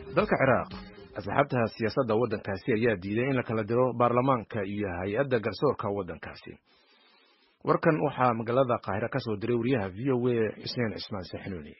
dalka ciraaq asxaabta siyaasadda waddankaasi ayaa diiday in la kala diro baarlamaanka iyo hay-adda garsoorka waddankaasi warkan waxaa magaalada qaahire ka soo diray wariyaha v o a xuseen cismaan saxnuuni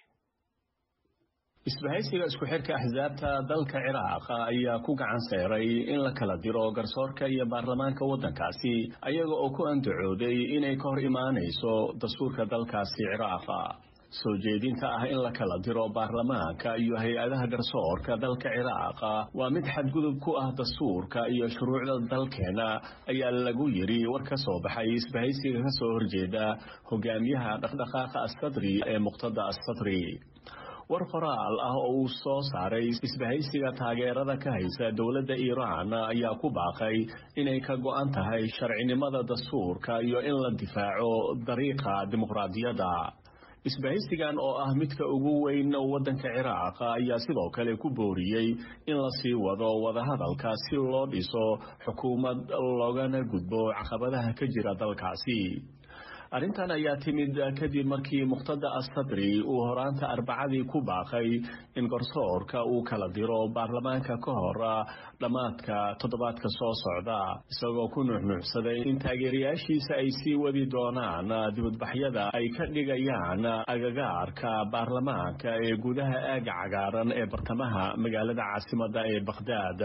isbahaysiga isku xirka axsaabta dalka ciraaq ayaa ku gacan seeray in la kala diro garsoorka iyo baarlamaanka waddankaasi ayaga oo ku andacooday inay ka hor imaanayso dastuurka dalkaasi ciraaqa soo jeedinta ah in la kala diro baarlamaanka iyo hay-adaha garsoorka dalka ciraaq waa mid xadgudub ku ah dastuurka iyo shuruucda dalkeena ayaa lagu yidhi war ka soo baxay isbahaysiga ka soo horjeeda hogaamiyaha dhaqdhaqaaqa asadri ee muqtada asadri war qoraal ah oo uu soo saaray isbahaysiga taageerada ka haysa dowladda iiraan ayaa ku baaqay inay ka go-an tahay sharcinimada dastuurka iyo in la difaaco dariiqa dimuqraadiyadda isbahaysigan oo ah midka ugu weyn waddanka ciraaq ayaa sidoo kale ku booriyey in la sii wado wadahadalka si loo dhiso xukuumad loogana gudbo caqabadaha ka jira dalkaasi arrintan ayaa timid kadib markii muqtada asadri uu horaanta arbacadii ku baaqay in garsoorka uu kala diro baarlamaanka ka hor dhammaadka toddobaadka soo socda isagoo ku nuuxnuuxsaday in taageerayaashiisa ay sii wadi doonaan dibadbaxyada ay ka dhigayaan agagaarka baarlamaanka ee gudaha aaga cagaaran ee bartamaha magaalada caasimadda ee bakhdaad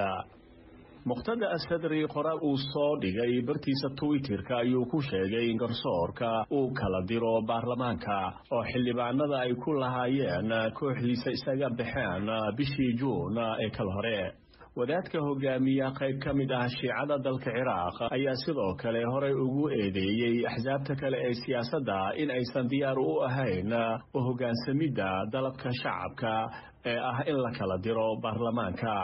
muqtada asadri qoraal uu soo dhigay bartiisa twitterka ayuu ku sheegay in garsoorka uu kala diro baarlamaanka oo xildhibaanada ay ku lahaayeen kooxdiisa isaga baxeen bishii juun ee kal hore wadaadka hogaamiya qayb ka mid ah shiicada dalka ciraaq ayaa sidoo kale horey ugu eedeeyey axsaabta kale ee siyaasadda in aysan diyaar u ahayn u hoggaansamidda dalabka shacabka ee ah in la kala diro baarlamaanka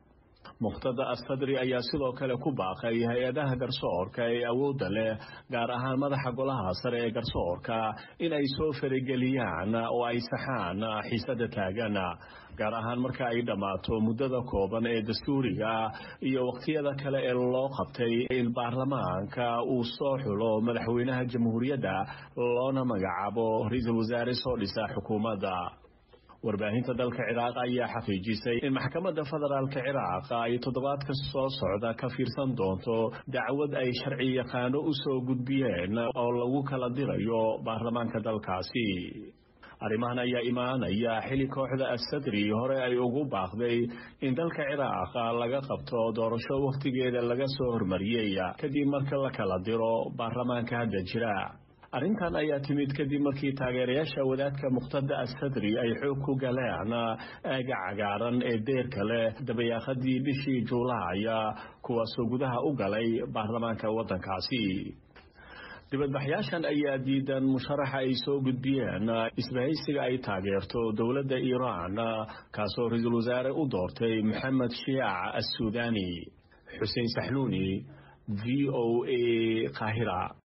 muqtada asadri ayaa sidoo kale ku baaqay hay-adaha garsoorka ee awoodda leh gaar ahaan madaxa golaha sare ee garsoorka in ay soo farageliyaan oo ay saxaan xiisada taagan gaar ahaan marka ay dhammaato muddada kooban ee dastuuriga iyo waqtiyada kale ee loo qabtay in baarlamaanka uu soo xulo madaxweynaha jamhuuriyadda loona magacaabo ra-iisul wasaare soo dhisa xukuumadda warbaahinta dalka ciraaq ayaa xaqiijisay in maxkamadda federaalka ciraaq ay toddobaadka soo socda ka fiirsan doonto dacwad ay sharci yaqaano u soo gudbiyeen oo lagu kala dirayo baarlamaanka dalkaasi arrimahan ayaa imaanaya xili kooxda asadri hore ay ugu baaqday in dalka ciraaq laga qabto doorasho wakhtigeeda laga soo hormariyey kadib marka la kala diro baarlamaanka hadda jira arrintan ayaa timid kadib markii taageerayaasha wadaadka muqtada asadri ay xoog ku galeen aaga cagaaran ee deerka leh dabayaaqadii bishii juulaaya kuwaasoo gudaha u galay baarlamaanka waddankaasi dibadbaxyaashan ayaa diidan musharaxa ay soo gudbiyeen isbahaysiga ay taageerto dowladda iiraan kaasoo ra-iisul wasaare u doortay maxamed shiic assuudani xuseen saxnuuni v o a qaahira